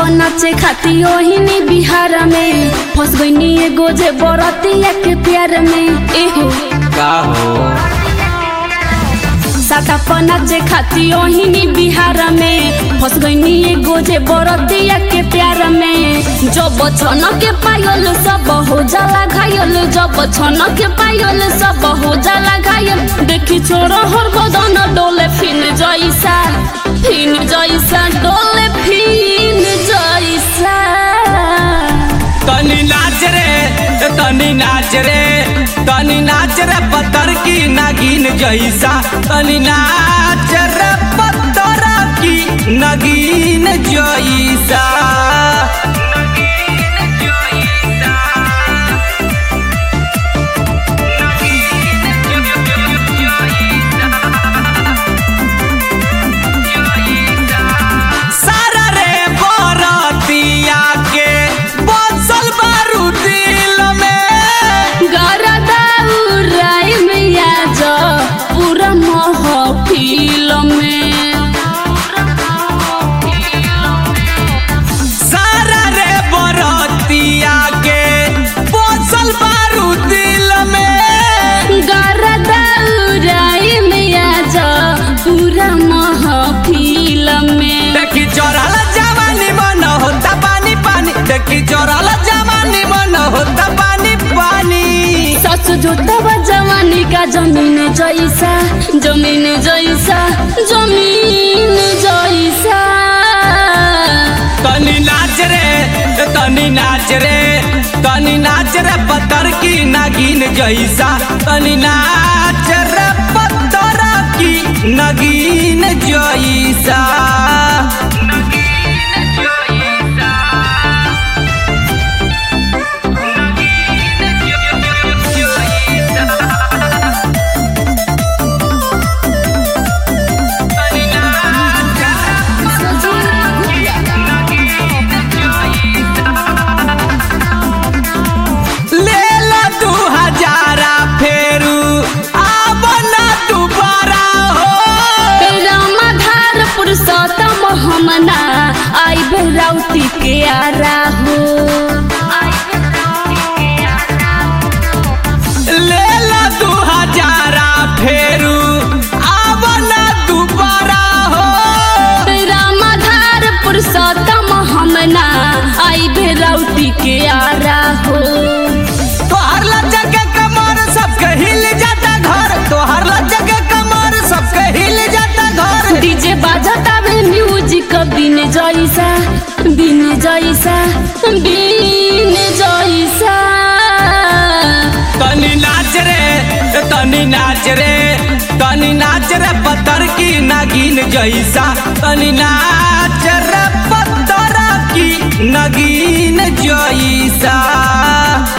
नाचे खाती ओहिनी बिहार में फंस गईनी एगो जे बरतिया के प्यार में एहो का हो साता पर नाचे खाती ओहिनी बिहार में फंस गईनी एगो जे बरतिया के प्यार में जब छन के पायल सब हो जाला घायल जब छन के पायल सब हो जाला घायल देखी छोड़ हर बदन डोले फिन जैसा फिन जैसा डोले फिन जैसा तनी नाच रे तनी नाच रे तनी नाच रे पत्थर की नागिन जैसा तनी नाच रे पत्थर की नगीन जैसा सारा रे बरतिया के बसल बारू दिल में गरदा उड़ाई में आज पूरा महफिल में सारा रे बरतिया के बसल बारू दिल में गरदा उड़ाई में आज पूरा महफिल में देखी चोरल जवानी मन होता पानी पानी देखी चोरल जवानी मन होता पानी पानी सच जोतवा जवानी का जमीन जैसा जमीन जैसा जमीन जैसा तनी नाच रे तनी नाच रे तनी नाच रे पत्थर की नागिन जैसा तनी नाच रे पत्थर की नगीन जैसा ले ला दू हजारा फेरू आब ना दोबारा हो रामाधार पुरुषोत्तम हमना आई बेराउती के आरा हो ले ला दू हजारा फेरू आब ना दोबारा हो रामाधार पुरुषोत्तम हमना आई बेराउती के आरा हो तोहर लज्जा के कमर सबके हिल जाता घर तोहर लज्जा के कमर सबके हिल जाता घर डीजे बाजता बे म्यूजिक बिन जैसा बिन जैसा बिन जैसा तनी नाच रे तनी नाच रे तनी नाच रे पत्थर की नागिन जैसा तनी नाच रे पत्थर की नगीन जैसा